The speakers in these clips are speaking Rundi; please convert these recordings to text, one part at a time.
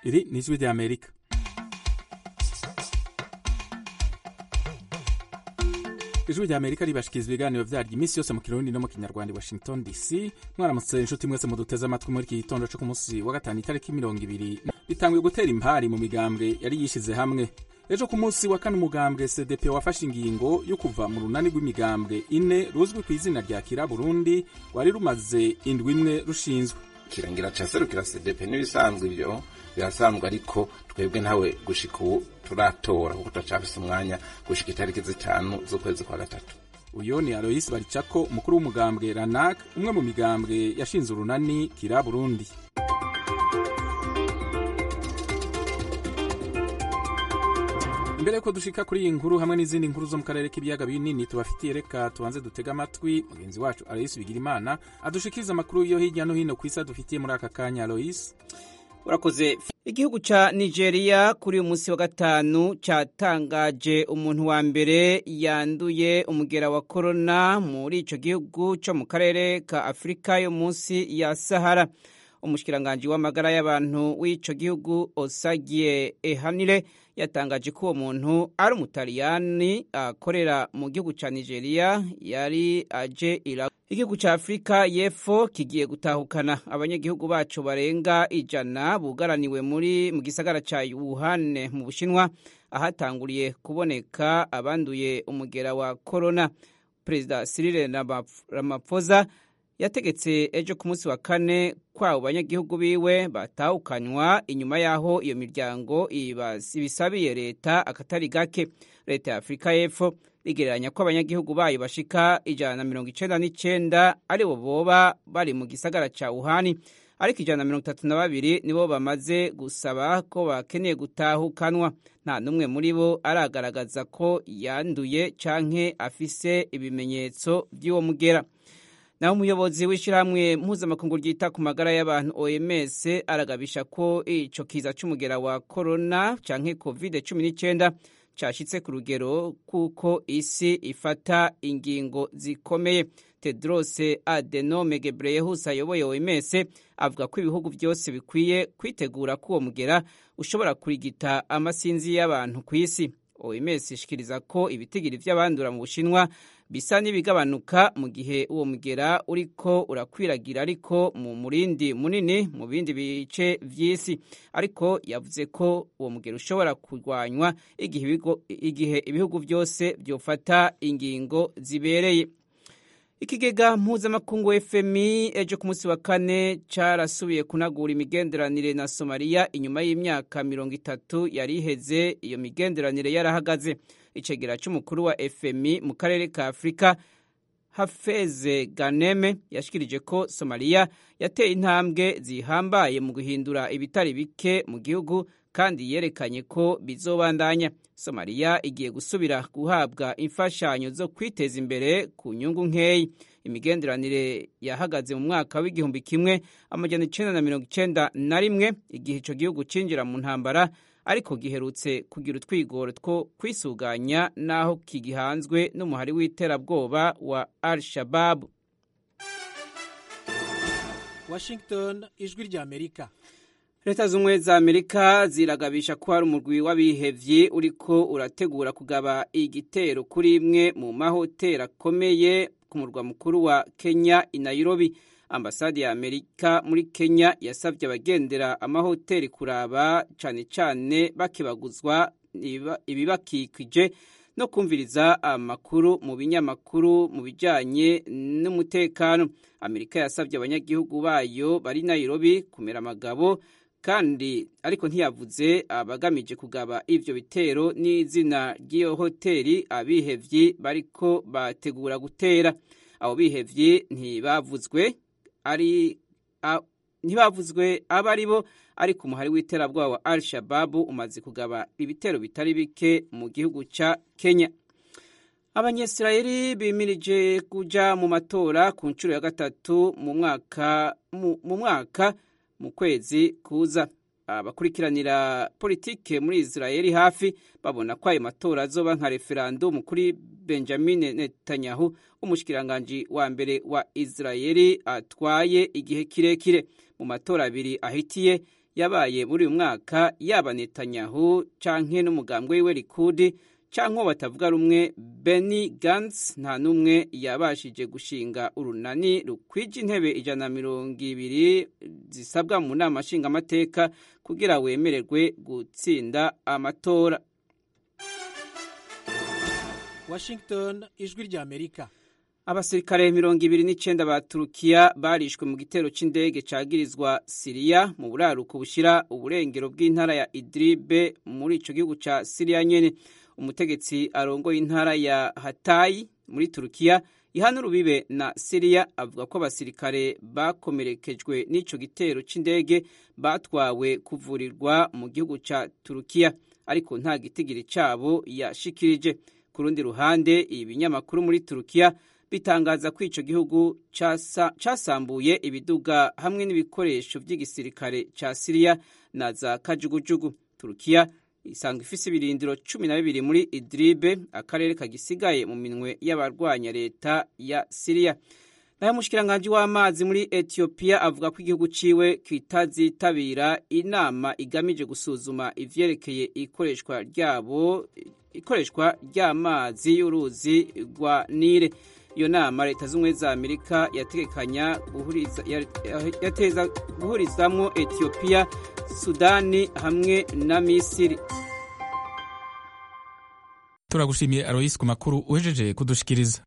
iri ni ijwi ry'amerika ijwi rya amerika ribashikiriza ibiganiro vyaryo iminsi yose mu kirundi no mu kinyarwanda i washington dc mwaramutse inshuti mwese muduteze amatwi muri iki gitondo co ku munsi wa gatanu itariki mirongo ibiri bitanguye gutera impari mu migambwe yari yishize hamwe ejo ku munsi wa kane umugambwe cdp wafashe ingingo yo kuva mu runani rw'imigambwe ine ruzwi ku izina rya kira burundi rwari rumaze indwi imwe rushinzwe kirangira ca serukira cdp n'ibisanzwe ivyo birasanzwe ariko twebwe ntawe gushika ubu turatora kuko turacafise umwanya gushika itariki zitanu z'ukwezi kwa gatatu uyo ni aloyisi baricako umukuru w'umugambwe ranak umwe mu migambwe yashinze urunani kira burundi imbere yuko dushika kuri iyi nkuru hamwe n'izindi nkuru zo mu karere k'ibiyaga binini tubafitiye reka tubanze dutega amatwi mugenzi wacu aloyisi bigirimana adushikiriza amakuru yo hirya no hino ku isi adufitiye muri aka kanya aloyisi urakoze igihugu ca nigeria kuri uyu munsi wa gatanu catangaje umuntu wa mbere yanduye umugera wa korona muri ico gihugu co mu karere ka afurika yo munsi ya sahara umushikiranganji w'amagara y'abantu w'ico gihugu osagie ehanire yatangaje ko uwo muntu ari umutaliyani akorera mu gihugu ca nigeria yari aje ira igihugu ca afurika y'epfo kigiye gutahukana abanyagihugu bacu barenga ijana bugaraniwe muri mu gisagara ca wuhan mu bushinwa ahatanguriye kuboneka abanduye umugera wa korona perezida cyril ramaphosa yategetse ejo ku munsi wa kane kwabo banyagihugu biwe batahukanywa inyuma y'aho iyo miryango ibisabiye leta akatari gake leta ya afurika y'epfo igereranya ko abanyagihugu bayo bashika ijana na mirongo icenda n'icenda aribo boba bari mu gisagara ca wuhani ariko ijana na mirongo itatu na babiri nibo bamaze gusaba ko bakeneye gutahukanwa nta n'umwe muri bo aragaragaza ko yanduye canke afise ibimenyetso vy'uwo mugera naho umuyobozi w'ishyirahamwe mpuzamakungu ryita ku magara y'abantu oms aragabisha ko ico kiza c'umugera wa korona canke covid cumi n'icenda cashitse ku rugero kuko isi ifata ingingo zikomeye tedros adenome gebreyesus ayoboye oms avuga ko ibihugu byose bikwiye kwitegura ko uwo mugera ushobora kurigita amasinzi y'abantu ku isi oms ishikiriza ko ibitigiri vy'abandura mu bushinwa bisa n'ibigabanuka mu gihe uwo mugera uriko urakwiragira ariko mu murindi munini mu bindi bice vy'isi ariko yavuze ko uwo mugera ushobora kurwanywa igihe ibihugu byose vyofata ingingo zibereye ikigega mpuzamakungu fmi ejo ku munsi wa kane carasubiye kunagura imigenderanire na somaliya inyuma y'imyaka mirongo itatu yari iheze iyo migenderanire yarahagaze icegera c'umukuru wa fmi mu karere ka afurika hafeze ganeme yashikirije ko somaliya yateye intambwe zihambaye mu guhindura ibitari bike mu gihugu kandi yerekanye ko bizobandanya somaliya igiye gusubira guhabwa imfashanyo zo kwiteza imbere ku nyungu nkeyi imigenderanire yahagaze mu mwaka w'igihumbi kimwe amajana icenda na mirongo icenda na rimwe igihe ico gihugu cinjira mu ntambara ariko giherutse kugira utwigoro two kwisuganya n'aho kigihanzwe n'umuhari w'iterabwoba wa al shababu washington ijwi rya amerika leta z'ubumwe za amerika ziragabisha ko hari umurwi w'abihevyi uriko urategura kugaba igitero kuri imwe mu mahoteli akomeye ku murwa mukuru wa kenya i nairobi ambasade ya amerika muri kenya yasabye abagendera amahoteli kuraba cane cane bakibaguzwa ibibakikije no kumviriza amakuru mu binyamakuru mu bijanye n'umutekano amerika yasabye abanyagihugu bayo bari nairobi kumera amagabo kandi ariko ntiyavuze abagamije kugaba ivyo bitero n'izina ry'iyo hoteli abihevyi bariko bategura gutera abo bihevyi ntibavuzwe ari ntibavuzwe abo ari bo ariko umuhari w'iterabwoba wa al shababu umaze kugaba ibitero bitari bike mu gihugu ca kenya abanyesirayeli bimirije kuja mu matora ku nshuro ya gatatu mu mwaka mu mwaka mu kwezi kuza abakurikiranira politike muri israeli hafi babona ko ayo matora azoba nka referandumu kuri benjamin netanyahu umushikiranganji wa mbere wa israeli atwaye igihe kirekire mu matora abiri ahitiye yabaye muri uyu mwaka yaba netanyahu canke n'umugambwe wiwe likudi canke uwo batavuga rumwe Benny Gantz nta n'umwe yabashije gushinga urunani rukwije intebe ijana na mirongo ibiri zisabwa mu nama nshingamateka kugira wemererwe gutsinda amatora Washington ijwi rya Amerika abasirikare mirongo ibiri n'icenda ba turukiya barishwe mu gitero c'indege cagirizwa siriya mu buraruko bushira uburengero bw'intara ya idribe muri ico gihugu ca siriya nyene umutegetsi arongoye intara ya hatayi muri turukiya ihana urubibe na siriya avuga ko abasirikare bakomerekejwe n'ico gitero c'indege batwawe kuvurirwa mu gihugu ca turukiya ariko nta gitigiri cabo yashikirije ku rundi ruhande ibinyamakuru muri turukiya bitangaza ko ico gihugu casambuye ibiduga hamwe n'ibikoresho vy'igisirikare ca siriya na za kajugujugu turukiya isanga ifise ibirindiro cumi na bibiri muri idribe akarere kagisigaye mu minwe y'abarwanya leta ya siriya nayo umushikiranganji w'amazi muri etiyopiya avuga ko igihugu ciwe kitazitabira inama igamije gusuzuma ivyerekeye ikoreshwa ryabo ikoreshwa ry'amazi y'uruzi rwa nile iyo nama leta z'ubumwe za amerika yategekanya yateza guhurizamwo etiyopiya sudani hamwe na misiri turagushimiye aroyisi ku makuru uhejeje kudushikiriza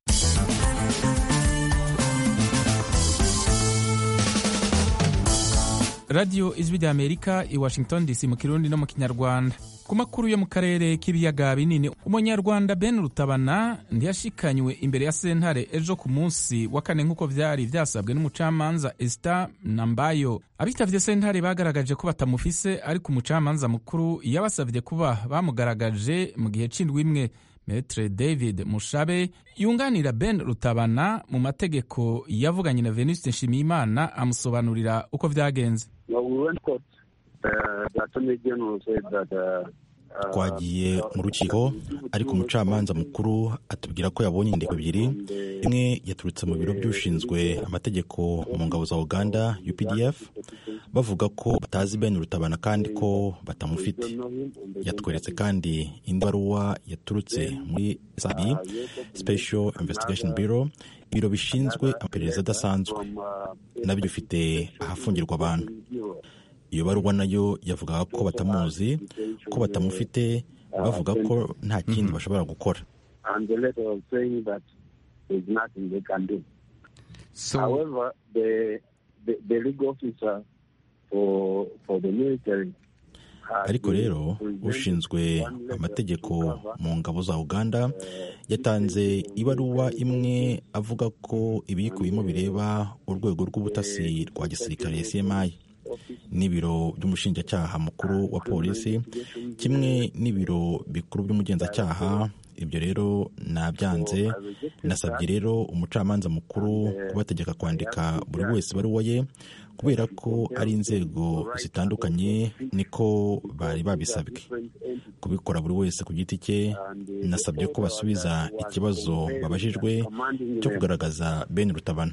radiyo ijwi rya amerika i washington dc mu kirundi no mu kinyarwanda ku makuru yo mu karere k'ibiyaga binini umunyarwanda ben rutabana ntiyashikanywe imbere ya sentare ejo ku munsi wa kane nk'uko vyari vyasabwe n'umucamanza esita nambayo abitavye sentare bagaragaje ko batamufise ariko umucamanza mukuru yabasavye kuba bamugaragaje mu gihe c'indwi imwe metre david mushabe yunganira ben rutabana mu mategeko yavuganye na venuste nshimiyimana amusobanurira uko vyagenze twagiye mu rukiko ariko umucamanza mukuru atubwira ko yabonye inyandiko ebyiri imwe yaturutse mu biro by'ushinzwe amategeko mu ngabo za uganda updf bavuga ko batazi ben rutabana kandi ko batamufite yatweretse kandi indi baruwa yaturutse muri sabi special investigation bureau ibiro bishinzwe amaperereza adasanzwe nabyo bifite ahafungirwa abantu iyo baruwa nayo yavugaga ko batamuzi ko batamufite bavuga ko nta kindi bashobora gukora ariko rero ushinzwe amategeko mu ngabo za uganda yatanze ibaruwa imwe avuga ko ibiyikubiyemo bireba urwego rw'ubutasi rwa gisirikare cmi n'ibiro by'umushinjacyaha mukuru wa polisi kimwe n'ibiro bikuru by'umugenzacyaha ibyo rero nabyanze nasabye rero umucamanza mukuru kubategeka kwandika buri wese ibaruwa ye kubera ko ari inzego zitandukanye niko bari babisabwe kubikora buri wese ku giti cye nasabye ko basubiza ikibazo babajijwe cyo kugaragaza ben rutabana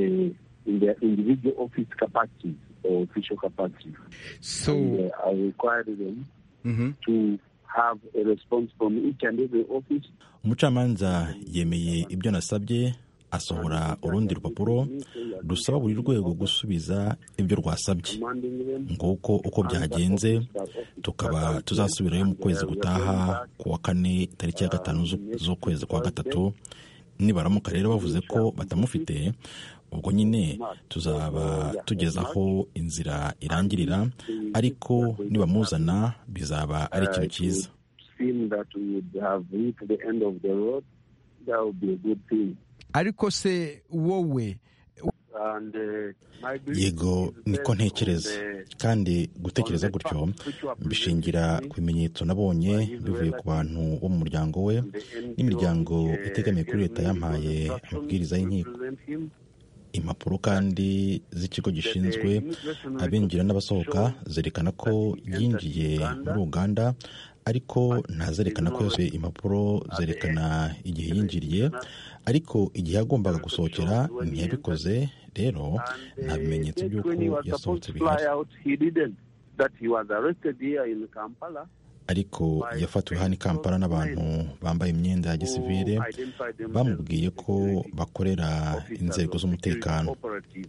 official capacity. So and, uh, I required them mm-hmm. to have a response from each and every office. umucamanza yemeye ibyo nasabye asohora urundi rupapuro rusaba buri rwego gusubiza ibyo rwasabye nguko uko byagenze tukaba tuzasubirayo mu kwezi gutaha ku wa kane tariki ya gatanu z'ukwezi kwa gatatu nibaramuka rero bavuze ko batamufite ubwo nyine tuzaba tugeze aho inzira irangirira ariko nibamuzana bizaba ari ikintu cyiza ariko se wowe yego niko ntekereza kandi gutekereza gutyo mbishingira ku bimenyetso nabonye bivuye ku bantu bo mu muryango we n'imiryango itegamiye kuri leta yampaye amabwiriza y'inkiko impapuro kandi z'ikigo gishinzwe abinjira n'abasohoka zerekana ko yinjiye muri uganda ariko ntazerekana ko yose impapuro zerekana igihe yinjiriye ariko igihe yagombaga gusohokera ntiyabikoze rero nta bimenyetso by'uko yasohotse bihari that he was arrested here in Kampala ariko yafatiwe hano i kampala n'abantu bambaye imyenda ya gisivile bamubwiye ko bakorera inzego z'umutekano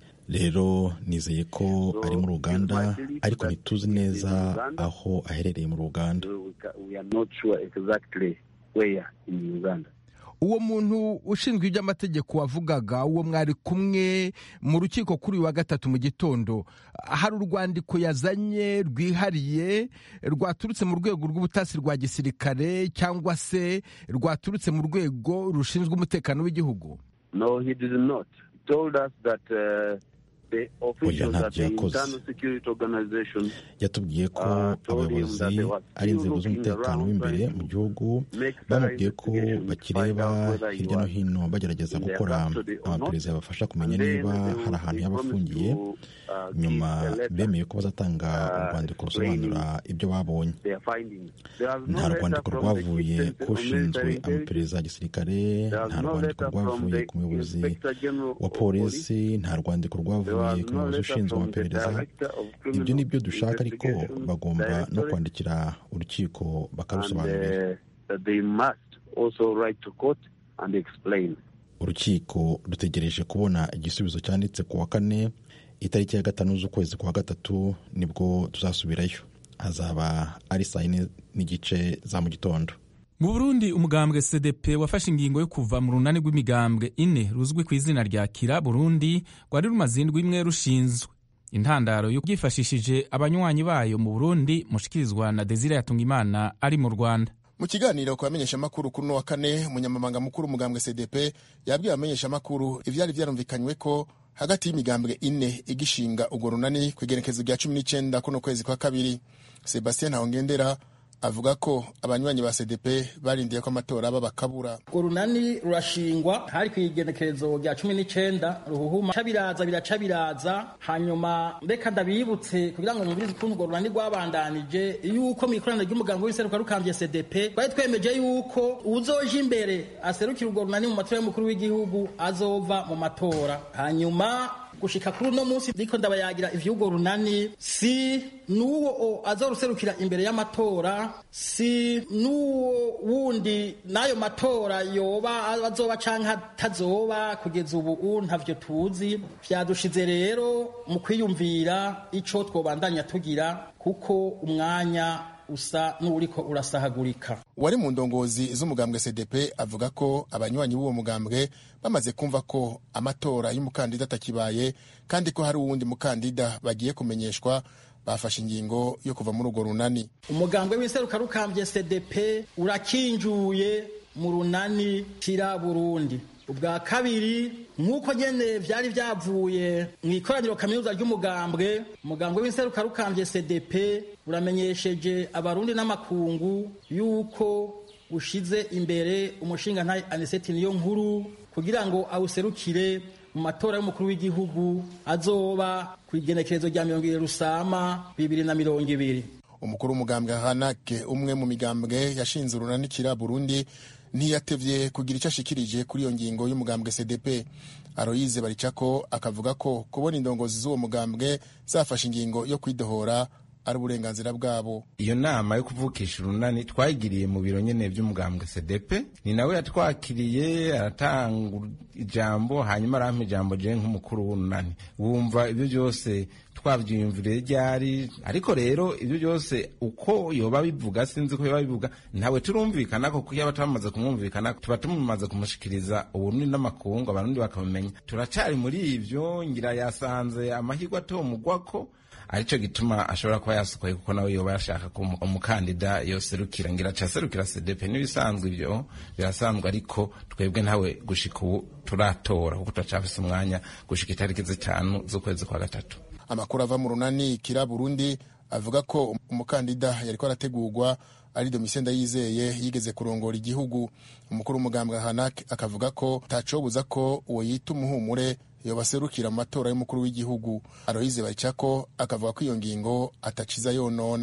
rero nizeye ko ari muri uganda ariko ntituzi neza aho aherereye muri uganda we are not sure exactly where in Uganda. uwo muntu ushinzwe iby'amategeko wavugaga uwo mwari kumwe mu rukiko kuri uyu wa gatatu mu gitondo hari urwandiko yazanye rwihariye rwaturutse mu rwego rw'ubutasi rwa gisirikare cyangwa se rwaturutse mu rwego rushinzwe umutekano w'igihugu No, he did not. He told us that uh, the officials ntabyo at the yakoze. internal security organization yatubwiye ko Ah, told him abayobozi that they were ari still inzego looking z'umutekano around w'imbere trying mu to gihugu make bamubwiye ko investigations to bakireba find out whether he hirya no was hino bagerageza in their gukora custody or not. amaperereza yabafasha kumenya And then niba they hari will- ahantu they yaba promised afungiye to, uh, nyuma give a letter, bemeye ko bazatanga uh, urwandiko explaining rusobanura ibyo babonye their findings. There was no nta letter rwandiko from the rwavuye chief ku ushinzwe military intelligence. amaperereza ya gisirikare There was nta no rwandiko letter from rwavuye the ku muyobozi inspector general wa of police. polisi nta rwandiko There was rwavuye ku no muyobozi letter ushinzwe from the amaperereza director of ibyo criminal ni byo dushaka ariko investigation bagomba no directorate. kwandikira urukiko and bakarusobanurira uh, that they must also write to court and explain. urukiko rutegereje kubona igisubizo cyanditse ku wa kane itariki ya gatanu z'ukwezi kwa gatatu nibwo tuzasubirayo hazaba ari saa yine n'igice za mu gitondo mu burundi umugambwe cdp wafashe ingingo yo kuva mu runani rw'imigambwe ine ruzwi ku izina rya kira burundi rwari rumaze indwi imwe rushinzwe intandaro yo byifashishije abanywanyi bayo mu burundi mushikirizwa na desire yatungimana ari mu rwanda mu kiganiro ku bamenyeshamakuru kuri uno wa kane umunyamabanga mukuru umugambwe cdp yabwiye abamenyeshamakuru ivyari vyarumvikanywe ko hagati y'imigambwe ine igishinga urwo runani ku igenekezo rya cumi n'icenda kuno kwezi kwa kabiri sebastien ntawongendera avuga ko abanywanyi ba cdp barindiye ko amatora aba bakabura urwo runani rurashingwa hari ku igenekerezo rya cumi n'icenda ruhuhuma ca biraza biraca biraza hanyuma reka ndabibutse kugira ngo mwumvirize ukuntu urwo runani rwabandanije yuko mu ikoraniro ry'umuganga w'iseruka rukambye cdp twari twemeje yuko uwuzoja imbere aserukira urwo runani mu matora y'umukuru w'igihugu azova mu matora hanyuma gushika kuri uno munsi ndiko ndabayagira ivy'urwo runani si n'uwo azoruserukira imbere y'amatora si n'uwo wundi n'ayo matora yoba azoba canke atazoba kugeza ubu ntavyo tuzi vyadushize rero mu kwiyumvira ico twobandanya tugira kuko umwanya usa n'uriko urasahagurika uwari mu ndongozi z'umugambwe cdp avuga ko abanywanyi b'uwo mugambwe bamaze kumva ko amatora y'umukandida atakibaye kandi ko hari uwundi mukandida bagiye kumenyeshwa bafashe ingingo yo kuva muri urwo runani umugambwe w'iseruka rukambye cdp urakinjuye mu runani kira burundi ubwa kabiri nk'uko nyene vyari vyavuye mu ikoraniro kaminuza ry'umugambwe umugambwe w'inseruka rukambye cdp uramenyesheje abarundi n'amakungu yuko ushize imbere umushingantahe aniseti niyo nkuru kugira ngo awuserukire mu matora y'umukuru w'igihugu azoba ku igenekerezo rya mirongo ibiri rusama bibiri na mirongo ibiri umukuru w'umugambwe hanake umwe mu migambwe yashinze urunanikira burundi ntiyatevye kugira icyo ashikirije kuri iyo ngingo y'umugambwe cdp aroyize baricako akavuga ko kubona indongozi z'uwo mugambwe zafashe ingingo yo kwidohora ari uburenganzira bwabo iyo nama yo kuvukisha urunani twayigiriye mu biro nyene vy'umugambwe cdp ni nawe yatwakiriye aratanga ijambo hanyuma arampa ijambo je nk'umukuru w'urunani wumva ibyo byose twavyiyumviriye ryari ariko rero ibyo byose uko yoba bivuga sinzi ko yoba bivuga ntawe turumvikana ko kuko yaba twamaze kumwumvikana tuba tumaze kumushikiriza uburundi n'amakungu abarundi bakamumenya turacari muri ivyo ngira yasanze amahirwe atomugwako arico gituma ashobora kuba yasukuye kuko nawe yoba yashaka ko umukandida yoserukira ngira acaserukira cdp n'ibisanzwe ivyo birasanzwe ariko twebwe ntawe gushika ubu turatora kuko turacafise umwanya gushika itariki zitanu z'ukwezi kwa gatatu amakuru ava mu runani kira burundi avuga ko umukandida yariko arategurwa ari domitien ndayizeye yigeze kurongora igihugu umukuru w'umugambwe hanak akavuga ko tacobuza ko uwo yita umuhumure yobaserukira mu matora y'umukuru w'igihugu aroyize baricako akavuga ko iyo ngingo ataciza yonona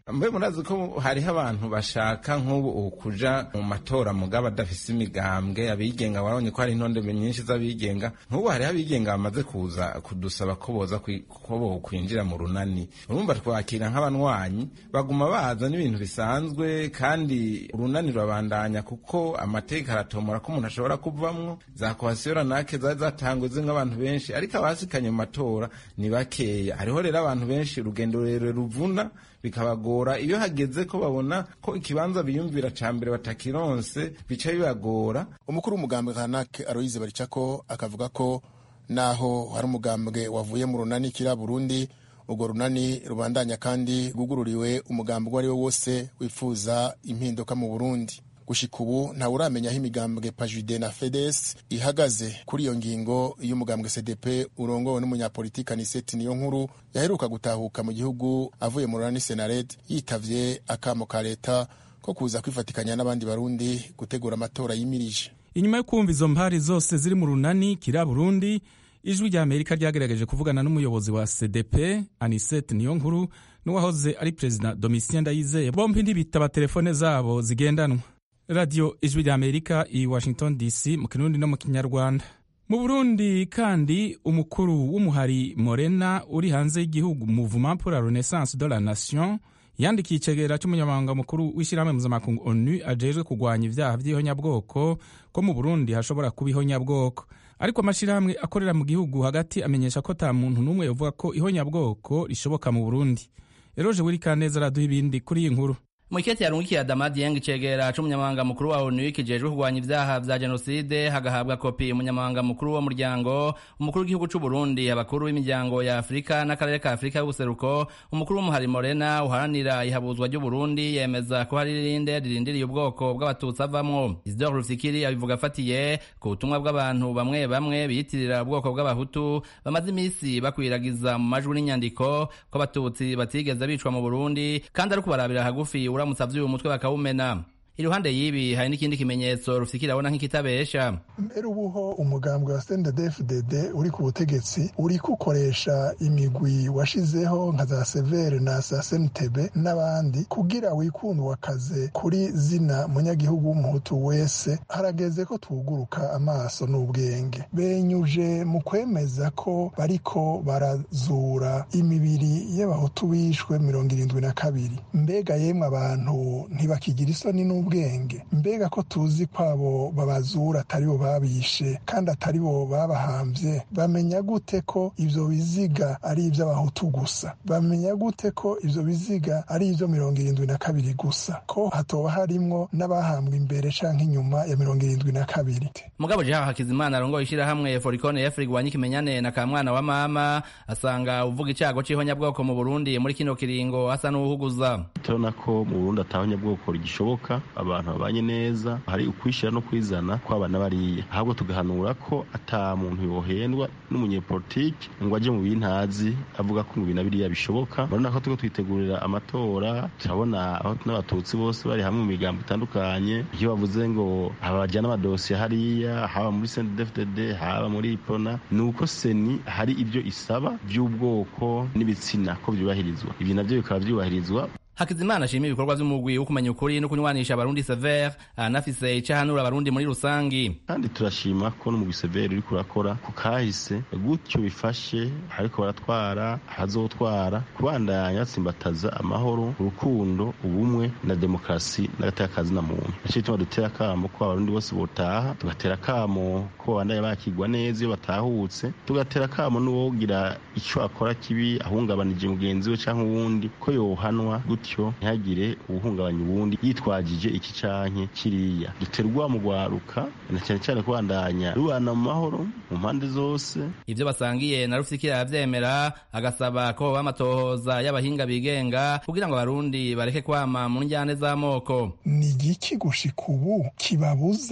mbe murazi ko hariho abantu bashaka nk'ubu kuja mu matora mugabo adafise imigambwe abigenga warabonye ko hari intonde nyinshi z'abigenga nk'ubu hariho abigenga bamaze kuza kudusaba ko boza ko bokwinjira mu runani urumva twakira nk'abanywanyi baguma baza n'ibintu bisanzwe kandi urunani rurabandanya kuko amateka aratomora ko umuntu ashobora kuvamwo za kohasiyo ranake zari zatangwe zimwe abantu benshi ariko abasikanye mu matora ni bakeya hariho rero abantu benshi urugendo rurerure ruvuna bikabagora iyo hageze ko babona ko ikibanza biyumvira ca mbere batakironse bica bibagora umukuru w'umugambwe kanake aroyize baricako akavuga ko naho hari umugambwe wavuye mu runani kira burundi urwo runani rubandanya kandi rwugururiwe umugambi uwo ari wo wose wifuza impinduka mu burundi gushika ubu ntawe uramenya aho imigambwe pajude na fedes ihagaze kuri iyo ngingo y'umugambwe cdp urongowe n'umunyapolitika niseti niyo nkuru yaheruka gutahuka mu gihugu avuye mu runani senared yitavye akamo ka leta ko kuza kwifatikanya n'abandi barundi gutegura amatora yimirije inyuma yo kumva izo mpari zose ziri mu runani kira burundi ijwi rya amerika ryagerageje kuvugana n'umuyobozi wa cdp anisete niyo nkuru n'uwahoze ari perezida domitien ndayizeye bombi ntibitaba telefone zabo zigendanwa radiyo ijwi rya amerika i washington dc mu kirundi no mu kinyarwanda mu burundi kandi umukuru w'umuhari morena uri hanze y'igihugu mouvement pour la renaissance de la nation yandikiye icegera cy'umunyamabanga mukuru w'ishyirahamwe mpuzamakungu onu ajejwe kurwanya ibyaha by'ihonyabwoko ko mu burundi hashobora kuba ihonyabwoko ariko amashyirahamwe akorera mu gihugu hagati amenyesha ko ta muntu n'umwe uvuga ko ihonyabwoko rishoboka mu burundi eroje wirikaneza araduha ibindi kuri iyi nkuru Mwiketi yarungikiye Adama Dieng icegera c'umunyamabanga mukuru wa ONU kijejwe kurwanya ivyaha vya jenoside hagahabwa kopi umunyamabanga mukuru wo muryango umukuru w'igihugu c'u Burundi abakuru b'imiryango ya Afrika n'akarere ka Afrika y'ubuseruko umukuru w'umuhari Morena uharanira ihabuzwa ry'u Burundi yemeza ko hari irinde ririndiriye ubwoko bw'abatutsi avamwo Isidore Rufikiri abivuga afatiye ku butumwa bw'abantu bamwe bamwe biyitirira ubwoko bw'abahutu bamaze imisi bakwiragiza mu majwi n'inyandiko ko abatutsi batigeze bicwa mu Burundi kandi ari kubarabira hagufi uramutse avyuye umutwe bakawumena iruhande y'ibi hari n'ikindi kimenyetso rufikira abona nk'ikitabesha mbere ubuho umugambwe wa CNDD-FDD uri ku butegetsi uri kukoresha imigwi washizeho nka za severe na za SNTB n'abandi kugira wikundwa akaze kuri zina munyagihugu w'umuhutu wese harageze ko tuguruka amaso n'ubwenge benyuje mu kwemeza ko bariko barazura imibiri y'abahutu bishwe mirongo irindwi na kabiri mbega yemwe abantu ntibakigira isoni n'ubwenge ubwenge mbega ko tuzi ko abo babazura atari bo babishe kandi atari bo babahambye bamenya gute ko ivyo biziga ari ivy'abahutu gusa bamenya gute ko ivyo biziga ari ivyo mirongo irindwi na kabiri gusa ko hatoba harimwo n'abahambwe imbere canke inyuma ya mirongo irindwi na kabiri mugabo jeha hakizimana arongoye ishirahamwe forikone efri gwanya ikimenyane na kamwana wa mama asanga uvuga icago c'ihonyabwoko mu burundi muri kino kiringo asa n'uwuhuguza turabona ko mu burundi atahonyabwoko rigishoboka abantu babanye neza hari ukwishyira no kwizana kw'abana bariya ahubwo tugahanura ko ata muntu yohendwa n'umunyepolitiki ngo aje mu bintazi avuga ko ibintu biriya bishoboka urabona ko turiko twitegurira amatora turabona aho n'abatutsi bose bari hamwe mu migambo itandukanye iyo bavuze ngo abajyana amadosiye hariya haba muri CNDD-FDD haba muri ipona ni uko seni hari ibyo isaba by'ubwoko n'ibitsina ko byubahirizwa ibyo nabyo bikaba byubahirizwa hakizimana ashima ibikorwa vy'umugwi wo kumenya ukuri no kunywanisha abarundi severe anafise ico ahanura abarundi muri rusangi kandi turashima ko n'umugwi severe uriko urakora ku kahise gutyo bifashe ariko baratwara hazotwara kubandanya batsimbataza amahoro urukundo ubumwe na demokarasi n'agatekazi na muntu naco gituma dutera akamo ko abarundi bose botaha tugatera akamo ko babandanya bakigwa neza iyo batahutse tugatera akamo n'uwogira ico akora kibi ahungabanije mugenzi we canke uwundi ko yohanwa gutyo bityo ntihagire uwuhungabanya uwundi yitwajije iki canke kiriya duterwa mu rwaruka na cyane cyane kubandanya rubana mu mahoro mu mpande zose ivyo basangiye na rufikira yavyemera agasaba ko hoba amatohoza y'abahinga bigenga kugira ngo abarundi bareke kwama mu njyane z'amoko ni igiki gushika ubu kibabuza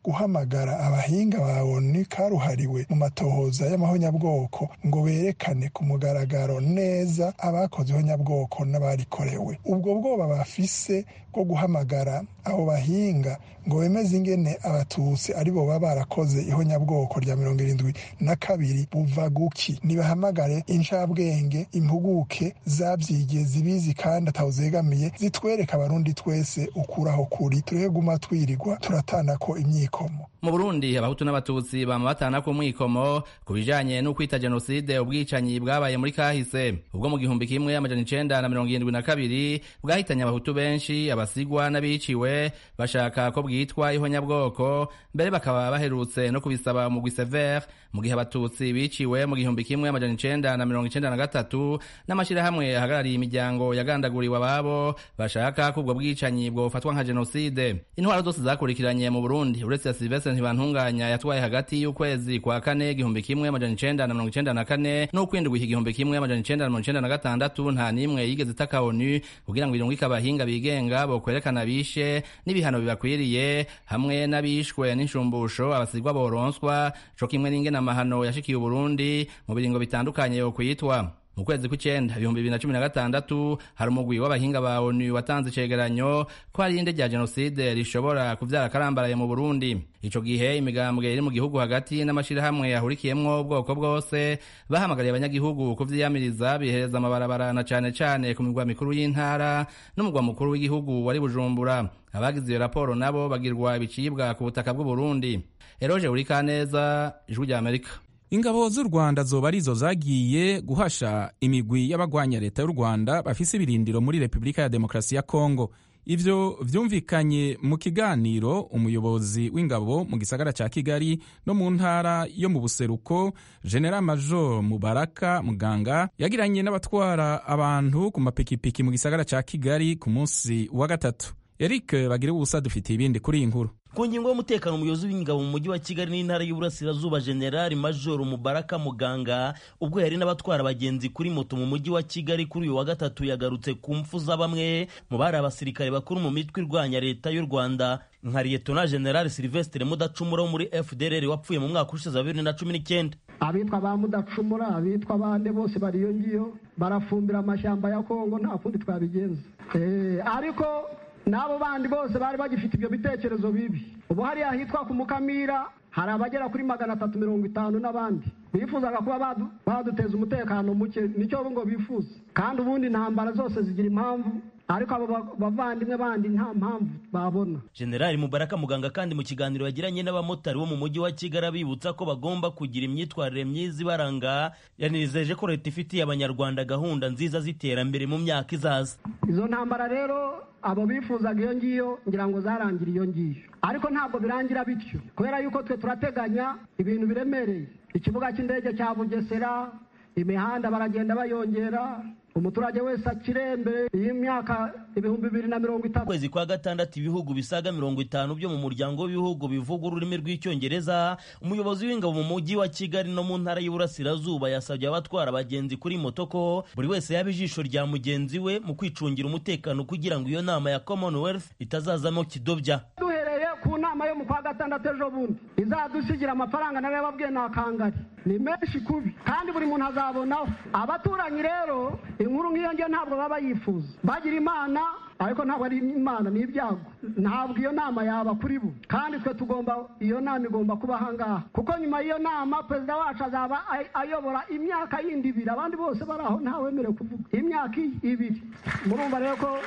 guhamagara abahinga ba oni karuhariwe mu matohoza y'amahonyabwoko ngo berekane ku mugaragaro neza abakoze ihonyabwoko n'abarikorewe ubwo bwoba bafise bwo guhamagara abo bahinga ngo bemeze ingene abatutsi aribo baba barakoze ihonyabwoko rya mirongo irindwi na kabiri buva guki nibahamagare incabwenge impuguke zabyigiye zibizi kandi atawuzegamiye zitwereka abarundi twese ukuraho kuri tureke guma twirirwa turatana ko imyikomo mu burundi abahutu n'abatutsi bama batana ku mwikomo ku bijanye n'ukwita jenoside ubwicanyi bwabaye muri kahise ubwo mu gihumbi kimwe amajana icenda na mirongo irindwi na kabiri bwahitanye abahutu benshi abasigwa n'abiciwe bashaka ko bwitwa ihonyabwoko mbere bakaba baherutse no kubisaba mu severe mu gihe abatutsi biciwe mu gihumbi kimwe amajana icenda na mirongo icenda na gatatu n'amashirahamwe ahagarariye imiryango yagandaguriwe ababo bashaka ko ubwo bwicanyi bwofatwa nka jenoside intwaro zose zakurikiranye mu burundi uretse ya silvestre ntibantunganya yatwaye hagati y'ukwezi kwa kane igihumbi kimwe amajana icenda na mirongo icenda na kane n'ukwindwi igihumbi kimwe amajana icenda na mirongo icenda na gatandatu nta n'imwe yigeze itaka onu kugira ngo irungike abahinga bigenga bokwerekana bishe n'ibihano bibakwiriye hamwe n'abishwe n'inshumbusho abasigwa boronswa co kimwe n'ingene amahano yashikiye uburundi mu biringo bitandukanye yokwitwa mu kwezi kw'icenda ibihumbi bibiri na cumi na gatandatu hari umugwi w'abahinga ba onu watanze icegeranyo ko hari inde rya jenoside rishobora kuvyara akarambaraye mu burundi ico gihe imigambwe iri mu gihugu hagati n'amashirahamwe yahurikiyemwo ubwoko bwose bahamagariye abanyagihugu kuvyiyamiriza bihereza amabarabara na cane cane ku migwa mikuru y'intara n'umugwa mukuru w'igihugu wari bujumbura abagize iyo raporo nabo bagirwa ibicibwa ku butaka bw'uburundi eroje urikaneza ijwi rya amerika ingabo z'u rwanda zoba arizo zagiye guhasha imigwi y'abagwanya leta y'u rwanda bafise ibirindiro muri repubulika ya demokarasi ya kongo ivyo vyumvikanye mu kiganiro umuyobozi w'ingabo mu gisagara ca kigali no mu ntara yo mu buseruko general major mubaraka muganga yagiranye n'abatwara abantu ku mapikipiki mu gisagara ca kigali ku munsi wa gatatu eric bagire ubusa dufitiye ibindi kuri iyi nkuru ku ngingo y'umutekano umuyobozi w'ingabo mu mujyi wa kigali n'intara y'uburasirazuba generali majoro mubaraka muganga ubwo yari n'abatwara abagenzi kuri moto mu mujyi wa kigali kuri uyu wa gatatu yagarutse ku mfu za bamwe mu bari abasirikare bakuru mu mitwe irwanya leta y'u rwanda nka liyetona generali silvestre mudacumura wo muri fdrr wapfuye mu mwaka ushize wa bibiri na cumi n'icyenda abitwa ba mudacumura abitwa bande bose bari iyo ngiyo barafumbira amashyamba ya kongo nta kundi twabigenza ariko n'abo bandi bose bari bagifite ibyo bitekerezo bibi ubu hariya hitwa ku mukamira hari abagera kuri magana atatu mirongo itanu n'abandi bifuzaga kuba baduteza umutekano muke nicyo ngo bifuza kandi ubundi intambara zose zigira impamvu ariko abo bavandimwe bandi nta mpamvu babona generali mubaraka muganga kandi mu kiganiro yagiranye n'abamotari bo mu mujyi wa kigali abibutsa ko bagomba kugira imyitwarire myiza ibaranga yanizeje ko leta ifitiye abanyarwanda gahunda nziza z'iterambere mu myaka izaza izo ntambara rero abo bifuzaga iyo ngiyo ngira ngo zarangira iyo ngiyo ariko ntabwo birangira bityo kubera yuko twe turateganya ibintu biremereye ikibuga cy'indege cya bugesera imihanda baragenda bayongera umuturage wese akire mbere y'imyaka ibihumbi bibiri na mirongo itatu kwezi kwa gatandatu ibihugu bisaga mirongo itanu byo mu muryango w'ibihugu bivuga ururimi rw'icyongereza umuyobozi w'ingabo mu mujyi wa kigali no mu ntara y'uburasirazuba yasabye abatwara abagenzi kuri moto ko buri wese yaba ijisho rya mugenzi we mu kwicungira umutekano kugira ngo iyo nama ya commonwealth itazazamo kidobya duhereye ku nama yo mu kwa gatandatu ejo bundi izadusigira amafaranga nawe yababwiye ni akangari ni menshi kubi kandi buri muntu azabonaho abaturanyi rero inkuru nk'iyo ngiyo ntabwo baba bayifuza bagira imana ariko ntabwo ari imana ni ibyago ntabwo iyo nama yaba kuri bo kandi twe tugomba iyo nama igomba kuba ahangaha kuko nyuma y'iyo nama perezida wacu azaba ayobora imyaka yindi ibiri abandi bose bari aho ntawemerewe kuvuga imyaka ibiri murumva rero ko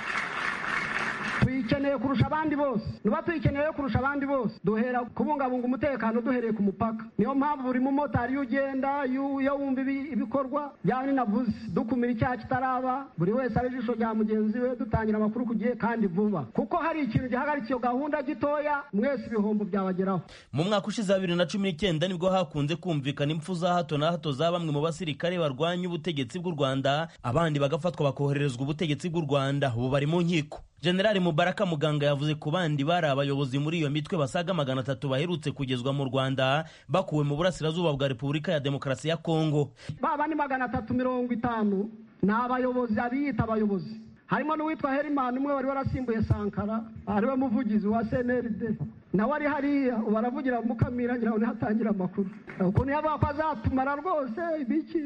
tuyikeneye kurusha abandi bose niba tuyikeneye kurusha abandi bose duhera kubungabunga umutekano duhereye ku mupaka niyo mpamvu buri mumotari iyo ugenda iyo wumva ibikorwa byaba ninavuze dukumira icyaha kitaraba buri wese ari ijisho rya mugenzi we dutangira amakuru ku gihe kandi vuba kuko hari ikintu gihagarika iyo gahunda gitoya mwese ibihombo byabageraho mu mwaka ushize wa bibiri na cumi n'icyenda nibwo hakunze kumvikana impfu za hato na hato za bamwe mu basirikare barwanya ubutegetsi bw'u rwanda abandi bagafatwa bakoherezwa ubutegetsi bw'u rwanda ubu bari mu nkiko generali mubaraka muganga yavuze ku bandi bari abayobozi muri iyo mitwe basaga magana atatu baherutse kugezwa mu rwanda bakuwe mu burasirazuba bwa repubulika ya demokarasi ya kongo baba ni magana atatu mirongo itanu ni abayobozi abiyita abayobozi harimo n'uwitwa herimani umwe wari warasimbuye sankara ariwe muvugizi wa cnrd nawe ari hariya ubu aravugira mukamira ngira ngo niho atangira amakuru ukuntu yavuga ko azatumara rwose ibiki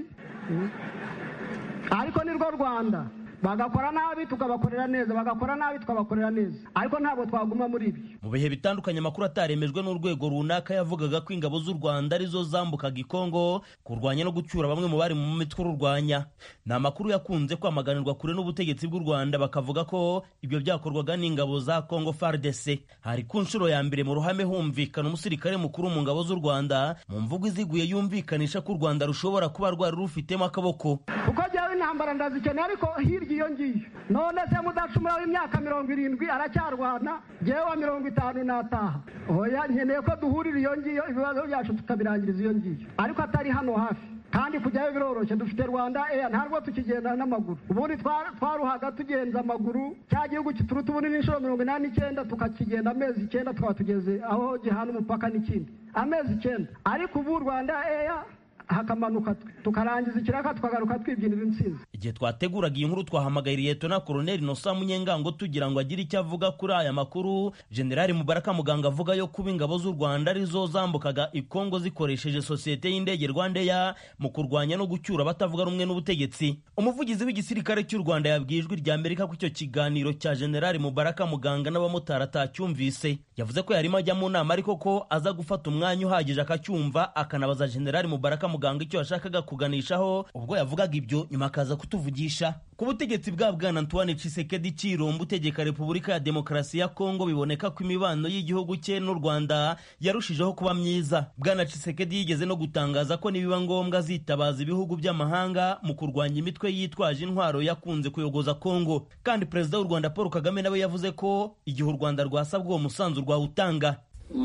ariko ni rwo rwanda bagakora nabi tukabakorera neza bagakora nabi tukabakorera neza ariko ntabwo twaguma muri ibyo mu bihe bitandukanye amakuru ataremejwe n'urwego runaka yavugaga ko ingabo z'u rwanda arizo zambukaga ikongo kurwanya no gucyura bamwe mu bari mu mitwe ururwanya ni amakuru yakunze kwamaganirwa kure n'ubutegetsi bw'u rwanda bakavuga ko ibyo byakorwaga n'ingabo za kongo fardc hari ku nshuro ya mbere mu ruhame humvikana umusirikare mukuru mu ngabo z'u rwanda mu mvugo iziguye yumvikanisha ko u rwanda rushobora kuba rwari rufitemo akaboko kuko jyawe intambara ndazikeneye ariko hirya iyo ngiyo none se mudacumura w'imyaka mirongo irindwi aracyarwana jyewe wa mirongo itanu nataha oya nkeneye ko duhurira iyo ngiyo ibibazo byacu tukabirangiriza iyo ngiyo ariko atari hano hafi kandi kujyayo biroroshye dufite rwanda eya ntabwo tukigenda n'amaguru ubundi twaruhaga tugenza amaguru cya gihugu kituruta ubundi n'inshuro mirongo inani n'icyenda tukakigenda amezi icyenda tukaba tugeze aho gihana umupaka n'ikindi amezi icyenda ariko ubu rwanda eya hakamanuka tukarangiza ikiraka tukagaruka twibyinira intsinzi igihe twateguraga iyi nkuru twahamagaye liyetona koroneli nosa munyengango tugira ngo agire icyo avuga kuri aya makuru generali mubaraka muganga avuga yo kuba ingabo z'u rwanda arizo zambukaga ikongo zikoresheje sosiyete y'indege rwandeya mu kurwanya no gucyura abatavuga rumwe n'ubutegetsi umuvugizi w'igisirikare cy'u rwanda yabwiye ijwi rya amerika ko icyo kiganiro cya generali mubaraka muganga n'abamotari atacyumvise yavuze ko yarimo ajya mu nama ariko ko aza gufata umwanya uhagije akacyumva akanabaza generali mubaraka muganga icyo yashakaga kuganishaho ubwo yavugaga ibyo nyuma akaza kutuvugisha ku butegetsi bwa bwana antoine cisekedi cirombo utegeka repubulika ya demokarasi ya kongo biboneka ko imibano y'igihugu cye n'u rwanda yarushijeho kuba myiza bwana cisekedi yigeze no gutangaza ko nibiba ngombwa azitabaza ibihugu by'amahanga mu kurwanya imitwe yitwaje intwaro yakunze kuyogoza kongo kandi perezida w'u rwanda paul kagame nawe yavuze ko igihe u rwanda rwasabwa uwo musanzu rwawutanga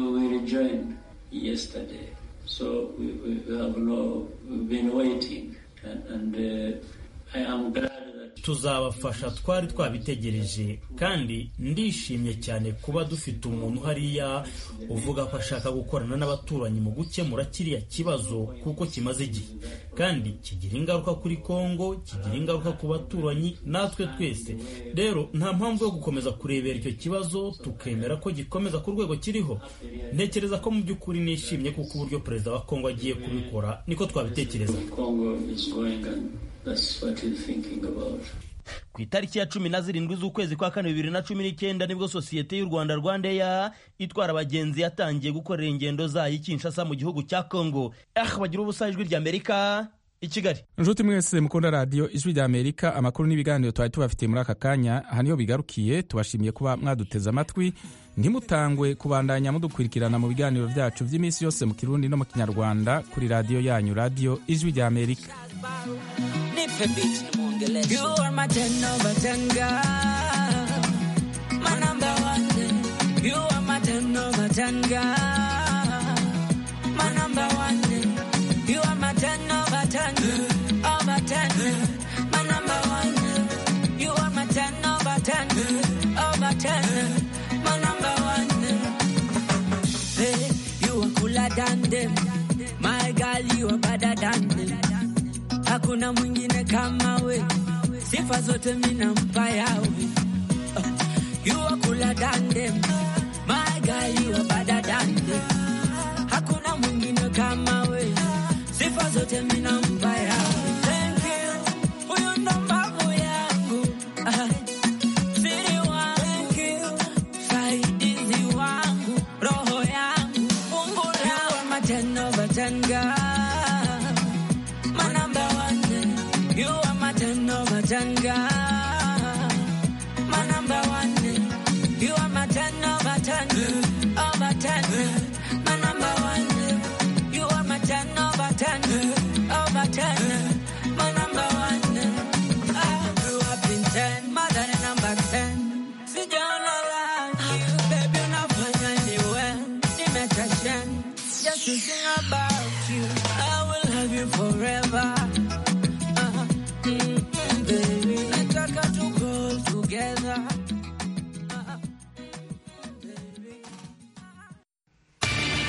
So we, we have no, we've been waiting and, and uh, I am glad that tuzabafasha twari twabitegereje kandi ndishimye cyane kuba dufite umuntu hariya uvuga ko ashaka gukorana n'abaturanyi mu gukemura kiriya kibazo kuko kimaze igihe kandi kigira ingaruka kuri kongo kigira ingaruka ku baturanyi natwe twese rero nta mpamvu yo gukomeza kurebera icyo kibazo tukemera ko gikomeza ku rwego kiriho ntekereza ko mu by'ukuri nishimye kuko uburyo perezida wa kongo agiye kubikora niko twabitekereza ku itariki ya cumi na zirindwi z'ukwezi kwa kane bibiri na cumi n'icyenda nibwo sosiyete y'u rwanda rwandeya itwara abagenzi yatangiye gukorera ingendo zayo i kinshasa mu gihugu cya kongo ah bagira ubusa ijwi ry'amerika i kigali inshuti mwese mukunda radiyo ijwi rya amerika amakuru n'ibiganiro twari tubafitiye muri aka kanya aha niho bigarukiye tubashimiye kuba mwaduteze amatwi ntimutangwe kubandanya mudukurikirana mu biganiro byacu by'iminsi yose mu kirundi no mu kinyarwanda kuri radiyo yanyu radiyo ijwi rya amerika You are my 10 over 10 girl. My number one. You are my 10 over 10 girl. My number one. You are my 10 over 10. Over 10. My number one. You are my 10 over 10. Over 10. My number one. Hey, you are cooler than them. My girl, you are better than them. Hakuna mwingine kama we, sifa zote minampa yawe. Uh, you are cooler than them, my girl you are better than them. Hakuna mwingine kama we, sifa zote minampa yawe. Thank you, huyu ndo mbavu yangu. Uh, siri wangu. Thank you, saidizi wangu, roho yangu, Mungu yangu. You are my 10 over 10 girl. My number one, you are my 10 over 10 girl. My number one, you are my 10 over 10, over 10. My number one, you are my 10 over 10, over 10. My number one, I grew up in 10, more than a number 10. Sijaona rangi, baby unafanya niwe, nimetashen. Just to sing about you, I will love you forever. Uh, mm, mm, baby, nataka to go together.